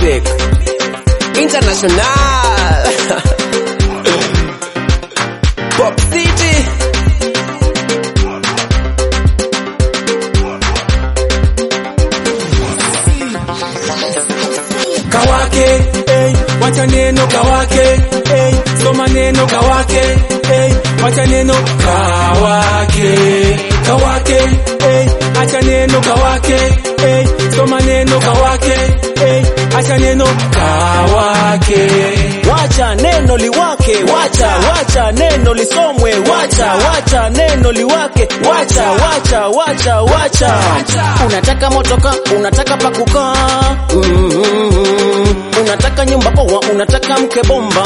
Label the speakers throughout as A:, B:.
A: music international pop city
B: kawake hey, wacha neno kawake hey, soma neno kawake hey, wacha neno kawake kawake hey, acha neno kawake hey, soma neno kawake hey, acha neno kawake
C: wacha neno liwake wacha wacha neno lisomwe wacha wacha neno liwake wacha wacha wacha wacha unataka motoka unataka pakukaa mm-hmm. unataka nyumba poa unataka mke bomba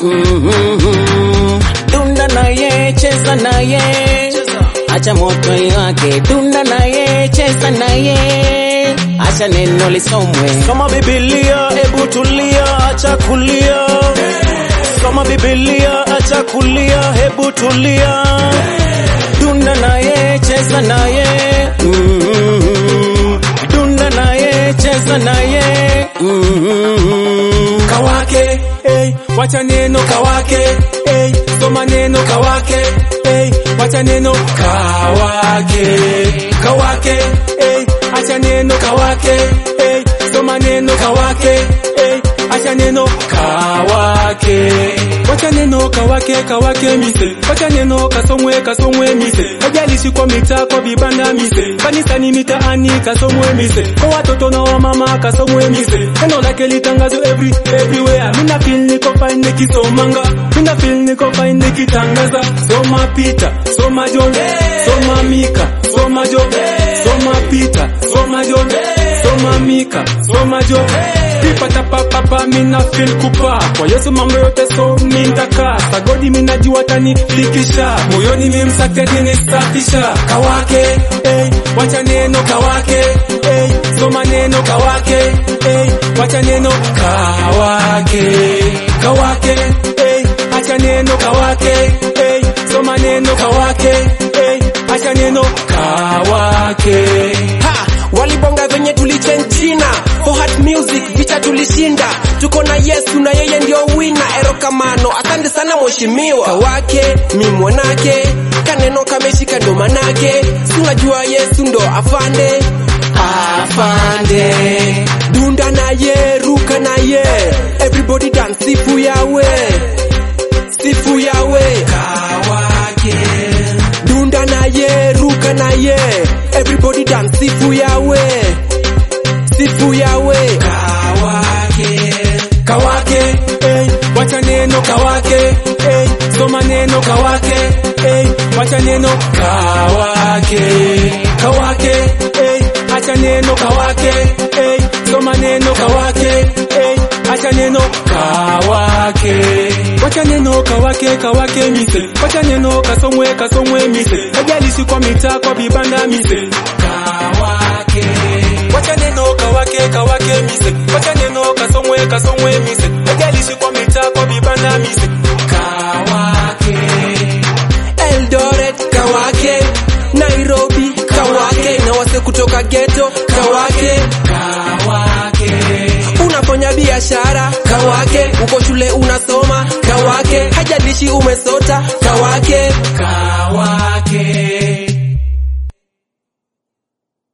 C: mm-hmm. dunda naye cheza naye acha moto iwake dunda naye cheza naye acha neno lisomwe soma bibilia ebu tulia acha kulia soma bibilia acha kulia hebu tulia dunda naye cheza naye mm-hmm. dunda naye cheza naye mm-hmm.
B: kawake hey, wacha neno kawake hey, soma neno kawake hey, wacha neno kawake kawake hey, acha neno kawake hey, soma neno kawake hey, acha neno kawake wacha neno kawake kawake mise wacha neno kasomwe kasomwe mise hajalishi kwa mitaa kwa vibanda mise kanisani mitaani kasomwe mise kwa watoto na wamama kasomwe mise neno lake litangazo every everywhere mina feel niko fine nikisomanga mina feel niko fine nikitangaza soma Peter soma John soma Mika soma John soma Peter soma John soma Mika soma John Pipata papa mina feel kupa kwa Yesu mambo yote so nitaka sagodi mina jua tani fikisha moyoni mimsakedi nisafisha kawake hey, wacha neno kawake hey, soma neno kawake hey, wacha neno kawake kawake hey, acha neno kawake hey, soma neno kawake hey, acha neno kawake
A: ha walibonga venye tulichenchina for heart music vita tulishinda tuko na yesu na yeye ndio wina erokamano asante sana mheshimiwa kawake mi mwanake kaneno kameshika ndo manake sunajua yesu ndo afande afande dunda naye ruka naye everybody dance sifu yawe sifu yawe kawake dunda naye ruka naye everybody dance sifu yawe sifu yawe kawake
B: kawake hey, wacha neno kawake hey, soma neno kawake hey, wacha neno kawake kawake hey, acha neno kawake hey, soma neno kawake hey, acha neno kawake wacha neno kawake kawake mise wacha neno kasomwe kasomwe mise hajalishi kwa mitaa kwa vibanda mise kawake wacha neno kawake kawake mise wacha neno kasomwe kasomwe mise hajalishi kwa mitaa kwa vibanda mise kawake
A: Eldoret kawake Nairobi kawake na wase kutoka ghetto kawake
B: kawake
A: unafanya biashara kawake uko shule unasoma kawake hajalishi umesota kawake
B: kawake